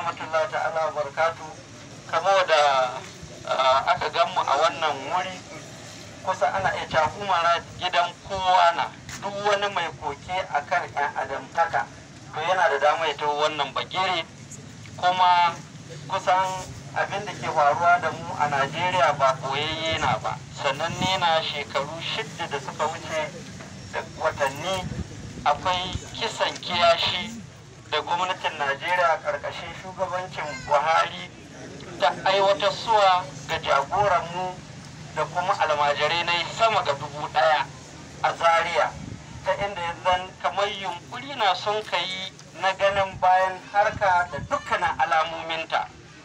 rahmatullahi ta'ala wa barakatu kamo da aka ganmu a wannan wuri kusa ana iya cewa umara gidan kowa na duk wani mai koke akan yan adamtaka to yana da dama ya taho wannan bagire kuma kusan abin da ke faruwa da mu a najeriya ba koyayye na ba sannan ne na shekaru shidda da suka wuce da watanni akwai kisan kiyashi da gwamnatin najeriya karkashin shugabancin buhari ta aiwatar suwa ga jagoranmu da kuma almajirai na sama ga dubu daya a zaria ta inda yanzu kamar yunkuri na sun kai na ganin bayan harka da dukkanin alamominta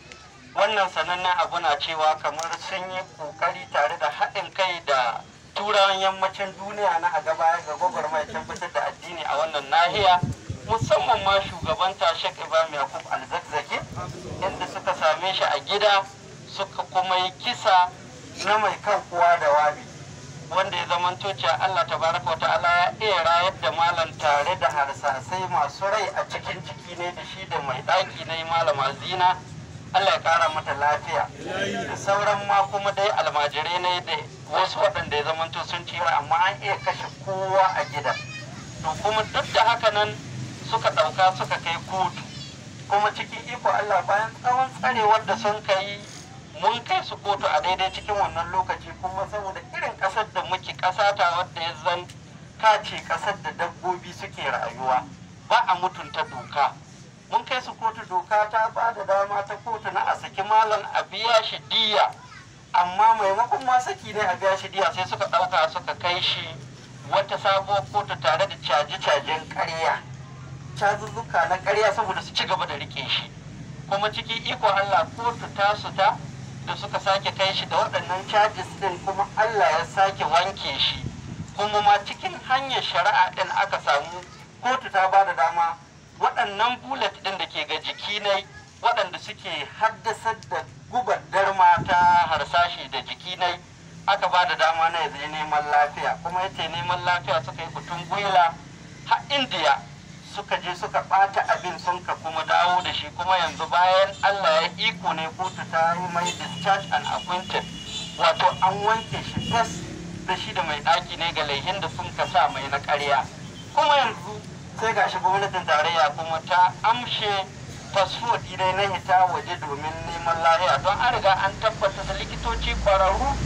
wannan sanannen abu na cewa kamar sun yi kokari tare da haɗin kai da turawan yammacin duniya na a gaba ga gwagwarmaya tabbatar da addini a wannan nahiya musamman ma shugaban tashek ibrahim yakub alzakzaki inda suka same shi a gida suka kuma yi kisa na mai kan kuwa da wabi wanda ya zama cewa allah tabaraka wa ta'ala ya iya rayar da malam tare da harsasai masu rai a cikin ciki ne da shi da mai ɗaki na malama zina allah ya kara mata lafiya da sauran ma kuma dai almajirai ne da wasu waɗanda ya zamanto sun cira amma an iya kashe kowa a gidan to kuma duk da haka nan suka ɗauka suka kai kotu kuma cikin iko Allah bayan tsawon tsarewar da sun kai mun kai su kotu a daidai cikin wannan lokaci kuma saboda irin ƙasar da muke ƙasa ta wadda ya zan kace ƙasar da dabbobi suke rayuwa ba a mutunta doka mun kai su kotu doka ta ba da dama ta kotu na a saki malam a biya shi diya amma maimakon ma saki ne a biya shi diya sai suka ɗauka suka kai shi wata sabuwar kotu tare da caje-cajen ƙarya cazuzzuka na ƙarya saboda su ci gaba da rike shi kuma cikin iko Allah kotu ta su ta da suka sake kai shi da waɗannan charges din kuma Allah ya sake wanke shi kuma ma cikin hanyar shari'a din aka samu kotu ta ba da dama waɗannan bullet din da ke ga jiki ne waɗanda suke haddasar da gubar darma ta harsashi da jiki ne aka ba da dama na yanzu neman lafiya kuma yace neman lafiya suka yi kutun gwila har indiya suka je suka ɓata abin sun ka kuma dawo da shi kuma yanzu bayan Allah ya iko ne kotu ta yi mai discharge and appointed wato an wanke shi tas da shi da mai ɗaki ne ga laihin da sun ka sa mai na ƙarya kuma yanzu sai gashi gwamnatin tarayya kuma ta amshe fasfo ɗinai na hita waje domin neman lahiya don an riga an tabbata da likitoci ƙwararru